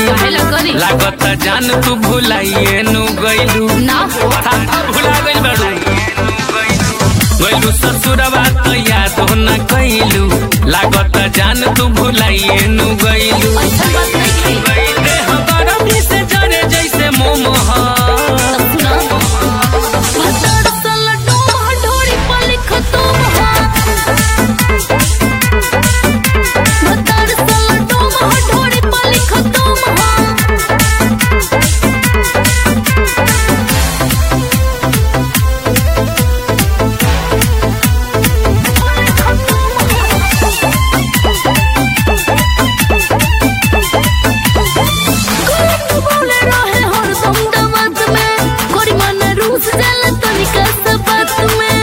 काहेला करी लागत जान तू भुलाइए नु गइलू ना हो था भुला गइल बाड़ू गइलू ससुरवा तो याद हो न कइलू लागत जान तू भुलाइए नु गइलू ऐसा बात नहीं है देह गरमी से जरे जैसे मोमोह सुना भदर सल डोम ढोरी पर लिख तुम हो भदर सल डोम ढोरी पर लिख तुम हो बोले रहे हरदम दमत में गोरी मन रूस जाला तनिका सा बात में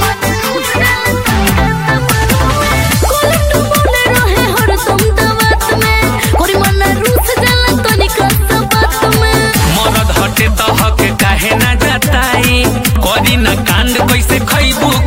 कोलटू बोले रहे हरदम दमत में गोरी मन रूस जाला तनिका सा बात में मरद हटे तो हक काहे ना जताई करी न कांड कैसे खैबू